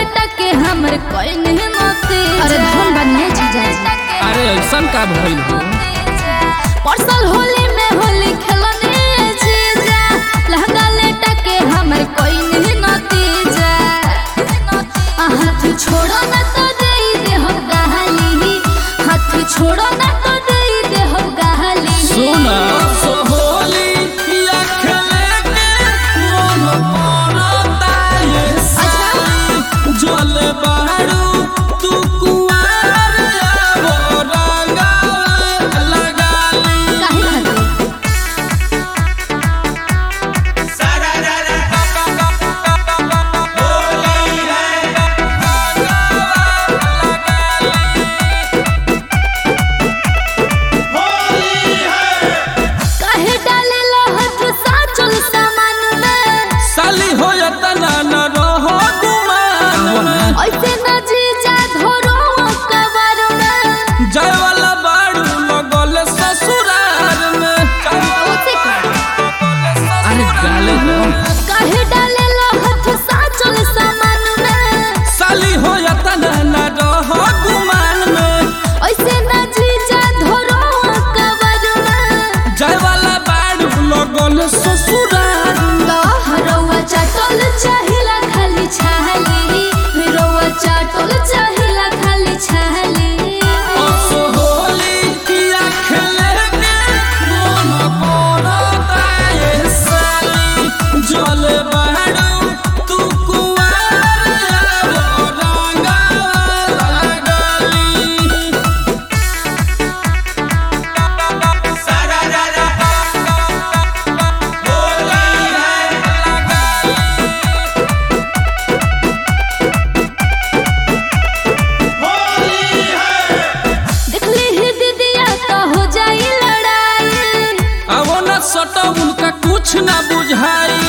लेटा के हमर कोई नहीं मते अरे धुन बनिए जीजा जी अरे ऐसन का भइल हो परसल होली में होली खेलने जीजा लहंगा लेटा के हमर कोई नहीं नतीजा हाथ छोड़ो ना तो दे दे हम गाली हाथ छोड़ो ना तो दे दे हम गाली सुना सोहोली या खेले के मन करता ये साली जल बाड़ू तू कुआर आवो रंगावा लगाली काहे खातिर काहे डालेला हाथ साचल सामान में साली हो या तना न रहो गुमान ऐसे न जीजा धरो कबर में जय वाला बाड़ू लगल ससुराल में उसे का अरे गाले हो काहे डालेला हाथ साचल सामान में साली हो या तना न रहो गुमान में ऐसे न जीजा धरो कबर में जय वाला बाड़ू लगल ससुराल रौआ चाटल चाहिला खाली छाली रौआ चाटल चाहिला खाली छाली सोहोली या खेले के मन करता ये साली जल बाड़ू तू कुआर आवो रंगावा लगाली देखली ही दीदिया तो हो जाई लड़ाई आवो न सटो उनका कुछ ना बुझाई